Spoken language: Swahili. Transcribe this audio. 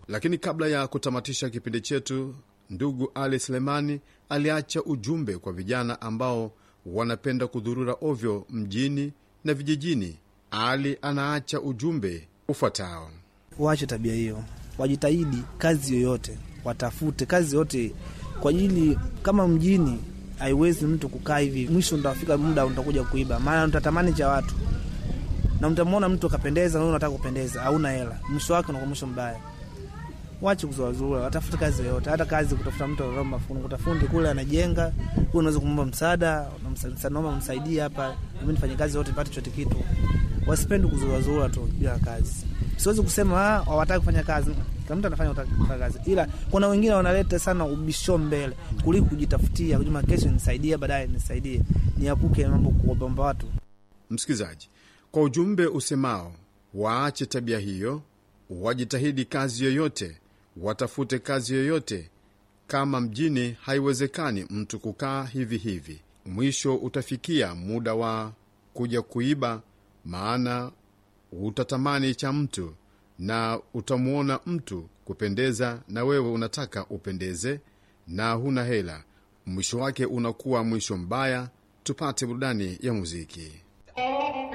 Lakini kabla ya kutamatisha kipindi chetu, ndugu Ali Selemani aliacha ujumbe kwa vijana ambao wanapenda kudhurura ovyo mjini na vijijini. Ali anaacha ujumbe ufuatao: waache tabia hiyo, wajitahidi kazi yoyote, watafute kazi yote kwa ajili, kama mjini haiwezi mtu kukaa hivi, mwisho utafika muda utakuja kuiba, maana utatamani cha watu na mtamwona mtu akapendeza, na unataka kupendeza, hauna hela, mwisho wake unakuwa mwisho mbaya. Wache kuzuazua, watafute kazi yoyote, hata kazi kutafuta mtu anaomba kuta fundi kule anajenga, wewe unaweza kumwomba msaada, naomba msaidie hapa, mimi nifanye kazi yote nipate chote kitu. Wasipende kuzuazua tu bila kazi. Siwezi kusema ah, hawataki kufanya kazi, kila mtu anafanya kufanya kazi, ila kuna wengine wanaleta sana ubisho mbele kuliko kujitafutia, kujuma kesho nisaidie, baadaye nisaidie, niapuke mambo kuomba watu. Msikilizaji, kwa ujumbe usemao waache tabia hiyo, wajitahidi kazi yoyote, watafute kazi yoyote. Kama mjini haiwezekani mtu kukaa hivi hivi, mwisho utafikia muda wa kuja kuiba, maana utatamani cha mtu na utamwona mtu kupendeza, na wewe unataka upendeze na huna hela, mwisho wake unakuwa mwisho mbaya. Tupate burudani ya muziki.